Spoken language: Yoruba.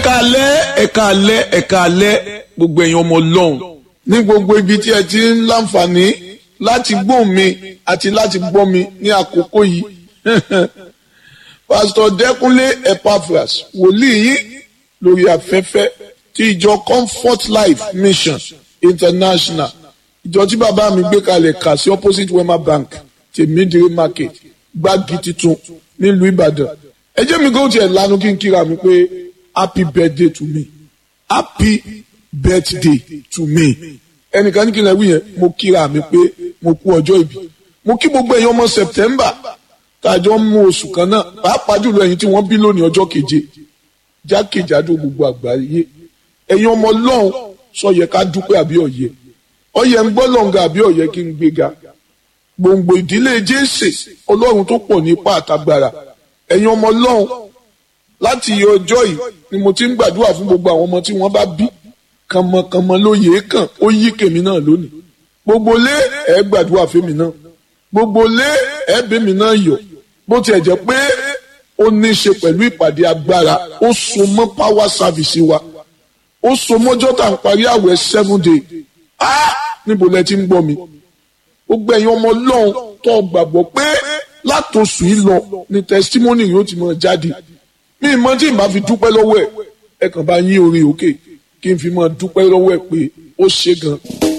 ẹ̀ka alẹ́ ẹ̀ka alẹ́ ẹ̀ka alẹ́ gbogbo ẹ̀yin ọmọ ọlọ́run ní gbogbo ibi tí ẹ ti ń láǹfààní láti gbóhùn mi àti láti gbọ́ mi ní àkókò yìí pásítọ̀ dẹ́kunlé epaphras wòlíì yín lórí afẹ́fẹ́ ti ìjọ comfort life mission international ìjọ tí bàbá mi gbé kalẹ̀ kà sí opposite wema bank tèmídìrí market gbági titun nílùú ìbàdàn ẹ jẹ́ mi kó tiẹ̀ lanu kí n kíra mi pé happy birthday to me happy birthday to me ẹnìkan ní kí n lè wí yẹn mo kíra mi pé mo kú ọjọ́ ìbí mo kí gbogbo ẹ̀yin ọmọ september tàjọ ń mú oṣù kan náà pàápàá jùlọ ẹ̀yin tí wọ́n bí lónìí ọjọ́ keje jákèjádò gbogbo àgbáyé ẹ̀yin ọmọ ọlọ́run sọ yẹ ká dúpẹ́ àbí ọ̀yẹ ọ̀yẹ ń gbọ́ lọ́ngà àbí ọ̀yẹ kí n gbéga gbòǹgbò ìdílé jésè ọlọ́run tó pọ̀ ní ipá àtagbára ẹ̀yin ọmọ ọlọ́run láti ọjọ́ yìí ni mo ti ń gbàdúrà fún gbogbo àwọn ọmọ tí wọ́n bá bí kànmọ́kànmọ́ ló yẹ kàn ó yí kèmí náà lónìí gbogbo lé ẹ gbàdúrà fèmí náà gbogbo lé ẹ bèmí náà yọ bó tiẹ̀ jẹ́ pé ó ní í ṣe pẹ̀lú ìpàdé agbára ó so mọ́ power service wa ó so mọ́jọ́ tá à ń parí àwẹ̀ seven day ah níbo lẹ ti ń gbọ́ mi gbogbo ẹ̀yin ọmọ ọlọ́run tó gbàgbọ́ pé látòsù yìí lọ ni testimony yóò ti máa jáde mi ì mọ tí ì bá fi dúpẹ́ lọ́wọ́ ẹ̀ ẹ kàn bá yín orin òkè kí n fi máa dúpẹ́ lọ́wọ́ ẹ̀ pé ó ṣe gan-an.